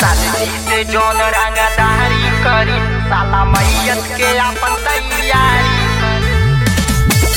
साथी से जौन रंगदारी करी साला मैयत के अपन तैयारी करी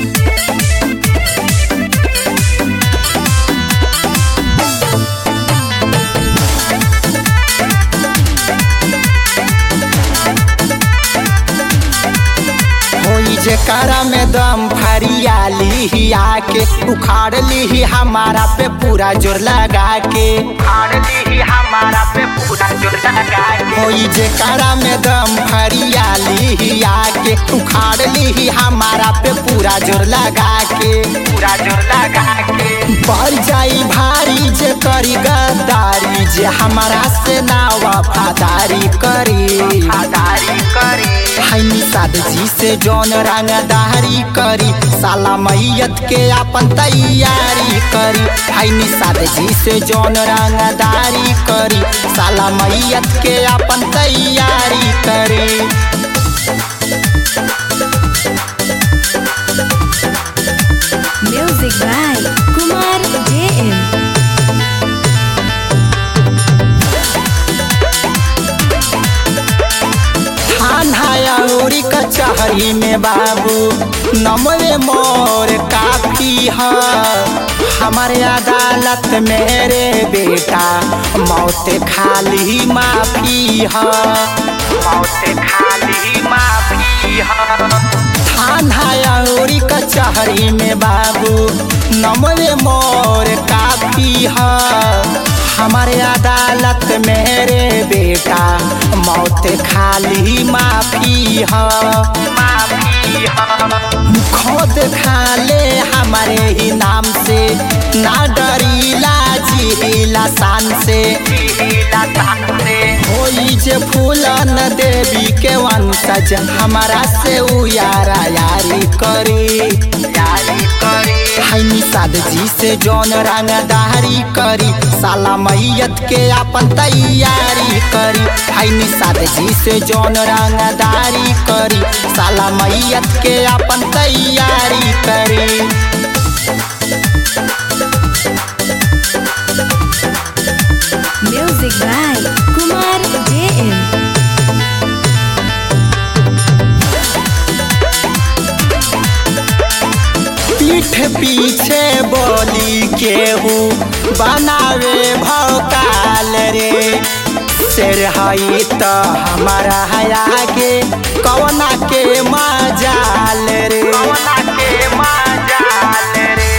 होई जे कारा में दम फरियाली आके उखाड़ ली हमारा पे पूरा जोर लगा के उखाड़ ली हमारा पे पूरा जोर लगा के होई जे कारा में दम फरियाली आके उखाड़ ली हमारा पे पूरा जोर लगा के पूरा जोर लगा के बढ़ जाई भारी जे करी गद्दारी जे हमारा से ना वफादारी करी आदारी करी है निषाद जी से जौन रंगदारी करी साला मैयत के अपन तैयारी करी है निषाद जी से जौन रंगदारी करी साला मैयत के अपन तैयारी करी Music by Kumar JM. थाना औरी कचहरी में बाबू नमवे मोर काफी है हमारे अदालत मेरे बेटा मौत खाली माफी है मौत खाली माफी है थाना औरी कचहरी में बाबू नमवे मोर काफी है हमारे अदालत मेरे बेटा मौत खाली माफी है माफी है खुद खा ले हमारे ही नाम से ना डरीला जिला शान से पीला तान से होई जे फूलन देवी के वंशज हमारा से उ यारा यारी करी यारी करी है निषाद जी से जौन रंगदारी करी साला मैयत के अपन तैयारी करी है निषाद जी से जौन रंगदारी करी साला मैयत के अपन तैयारी करी Music by Kumar JM. पीठ पीछे बोली केहू बनावे भौकाल रे शेर हई त हमारा हया के कवना के मजाल रे कवना के मजाल रे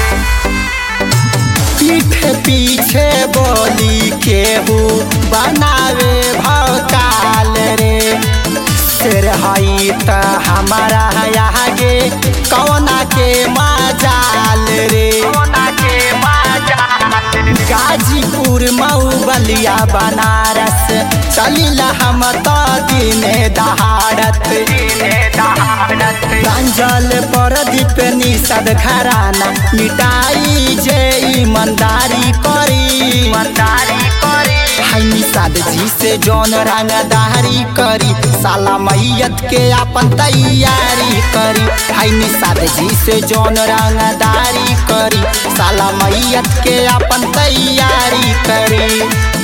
पीठ पीछे बोली केहू बनावे भौकाल रे शेर हई त हमारा हया के कवना के मजाल रे कवना के मजाल रे गाजीपुर मऊ बलिया बनारस चलिला हम तो दिने दहाड़त दिने दहाड़त प्रांजल प्रदीप निषद घराना मिटाई जे ईमानदारी करी ईमानदारी करी है निषाद जी से जौन रंगदारी करी साला मैयत के अपन तैयारी करी है निषाद जी से जौन रंगदारी करी साला मैयत के अपन तैयारी करी